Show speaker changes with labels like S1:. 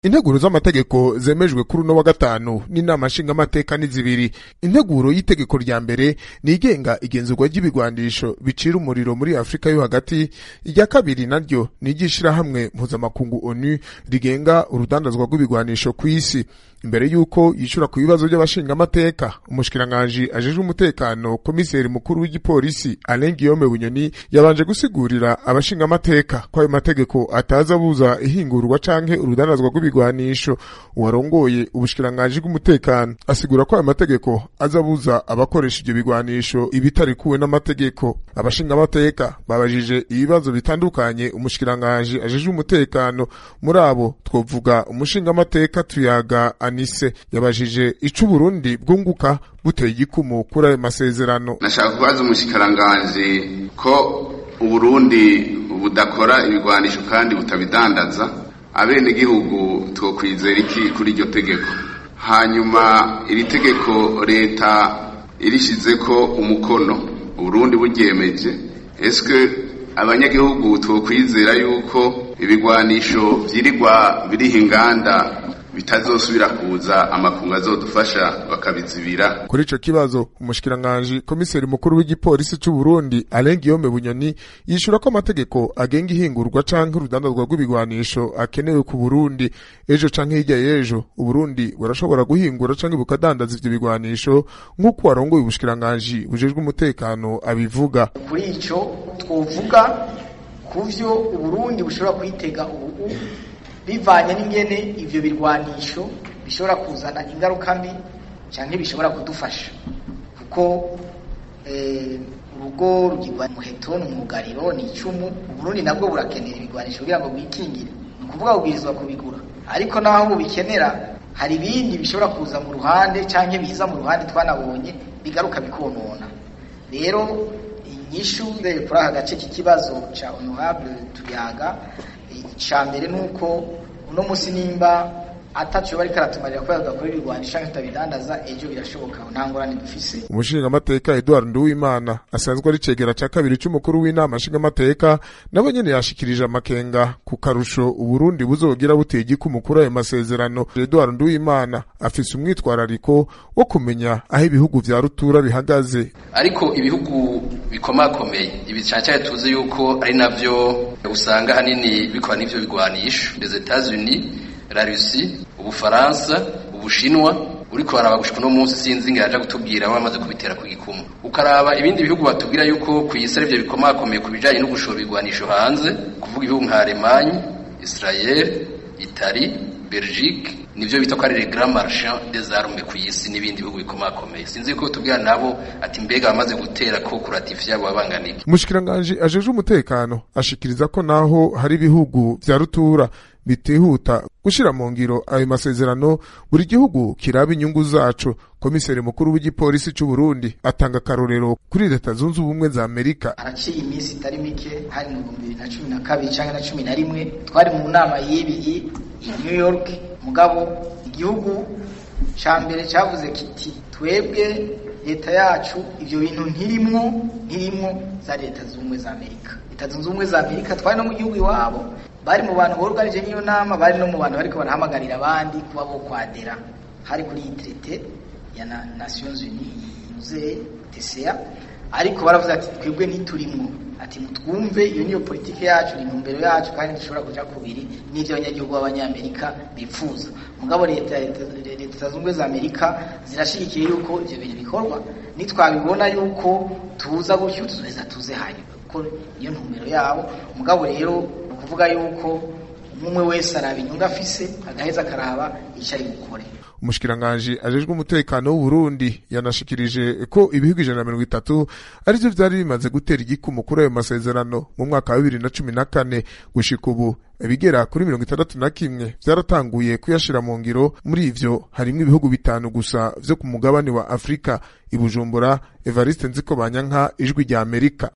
S1: integuro z'amategeko zemejwe kuri uno wa gatanu n'inama nshingamateka ni zibiri integuro y'itegeko rya mbere ni igenga igenzurwa ry'ibigwanisho bicira umuriro muri afurika yo hagati irya kabiri naryo ni iry'ishirahamwe mpuzamakungu onu rigenga urudandazwa rw'ibigwanisho ku isi imbere y'uko yishura ku bibazo by'abashingamateka umushikiranganji ajejwe umutekano komiseri mukuru w'igipolisi alain guillaume bunyoni yabanje gusigurira abashingamateka ko ayo mategeko ataza abuza ihingurwa canke urudandazwa rw'ibigwanisho uwarongoye ubushikiranganji bw'umutekano asigura ko ayo mategeko aza abuza abakoresha ivyo bigwanisho ibitarikuwe n'amategeko abashingamateka babajije ibibazo bitandukanye umushikiranganji ajejwe umutekano muri abo twovuga umushingamateka tuyaga anise yabajije ico uburundi bwunguka buteye igikumu kuri ayo masezerano
S2: nashaka kubaza umushikiranganji ko uburundi budakora ibigwanisho kandi butabidandaza abenegihugu twokwizera iki kuri iryo tegeko hanyuma iri tegeko leta irishizeko umukono uburundi buryemeje eske abanyagihugu twokwizera yuko ibigwanisho vyirirwa biriho inganda bitazosubira kuza amakungu azodufasha bakabizibira
S1: kuri ico kibazo umushikiranganji komiseri mukuru w'igipolisi c'u Burundi Alain Guillaume Bunyoni yishura ko amategeko agenga ihingurwa canke urudandazwa rw'ibigwanisho akenewe ku Burundi ejo canke hirya y'ejo Uburundi burashobora guhingura canke bukadandaza ivyo bigwanisho nk'uko warongoye ubushikiranganji bujejwe umutekano abivuga
S3: kuri ico twovuga kuvyo Uburundi bushobora kwitega ubu bivanye n'ingene ivyo birwanisho bishobora kuzana ingaruka mbi canke bishobora kudufasha kuko urugo rugirwa muheto n'umwugariro ni icumu uburundi nabwo burakenera ibigwanisho kugira ngo bwikingire ni ukuvuga bubwirizwa kubigura ariko naho bubikenera hari ibindi bishobora kuza mu ruhande canke biza mu ruhande twanabonye bigaruka bikonona rero inyishu kuri aka gace k'ikibazo ca honorable tuyaga icya mbere ni uko uno munsi nimba atacu bari karatumarira kubera tudakora ibigwanisha tutabidandaza ejo birashoboka nta ngorane dufise
S1: umushingamateka Edouard Nduwimana asanzwe ari cegera ca kabiri c'umukuru w'inama nshingamateka nabo nyene yashikirije amakenga ku karusho uburundi buzogira buteye igikumu kuri ayo masezerano Edouard Nduwimana afise umwitwarariko wo kumenya aho ibihugu vya rutura bihagaze
S4: ariko ibihugu bikomakomeye ibi cyane tuzi yuko ari navyo usanga hanini bikora n'ivyo bigwanisho les Etats-Unis la Russie ubufaransa ubushinwa uriko baraba gushika no munsi sinzi ngaje gutubwira bamaze kubitera ku gikumu ukaraba ibindi bihugu batubwira yuko ku isi arivyo bikomakomeye ku bijanye no gushora ibigwanisho hanze kuvuga ibihugu nka Allemagne Israel Italie Belgique nivyo bita ko ari les grands marchands des armes ku isi n'ibindi bihugu bikomakomeye sinzi ko tubwira nabo ati mbega bamaze gutera ko kuratifya abo babanganiki
S1: umushikiranganji ajeje umutekano ashikiriza ko naho hari ibihugu vya rutura bitihuta gushira mu ngiro ayo masezerano buri gihugu kiraba inyungu zaco komiseri mukuru w'igipolisi c'u Burundi atanga akarorero kuri leta zunze ubumwe za Amerika
S3: haraciye iminsi itari mike hari mu bihumbi bibiri na cumi na kabiri canke na cumi na rimwe twari mu nama y'ibiyi i New York mugabo igihugu ca mbere cavuze kiti twebwe leta yacu ivyo bintu ntirimwo ntirimwo za leta zunze ubumwe za Amerika leta zunze ubumwe za Amerika twari no mu gihugu iwabo bari mu bantu boruganije n'iyo nama bari no mu bantu bariko barahamagarira abandi kuba bo kwadera hari kuri iyi traité ya na Nations Unies yuze TCA ariko baravuze ati twebwe ntiturimwo ati mutwumve iyo niyo politike yacu ni intumbero yacu kandi dushobora kuja kubiri n'ivyo abanyagihugu b'abanyamerika bipfuza mugabo leta leta zunze za Amerika zirashigikiye yuko ivyo bintu bikorwa nitwabibona yuko tuza gutyo tuzoheza tuze hanyuma kuko iyo ntumbero yabo mugabo rero kuvuga yuko umwe wese araba inyungu afise agaheza akaraba icyo ari gukore
S1: umushikiranganji ajejwe umutekano w'uburundi yanashikirije ko ibihugu ijana na mirongo itatu arivyo vyari bimaze gutera igikumu kuri ayo masezerano mu mwaka wa bibiri na cumi na kane gushika ubu ibigera kuri mirongo itandatu na kimwe vyaratanguye kuyashira mu ngiro muri ivyo harimwo ibihugu bitanu gusa vyo ku mugabane wa afurika ibujumbura evariste nziko banyanka ijwi rya amerika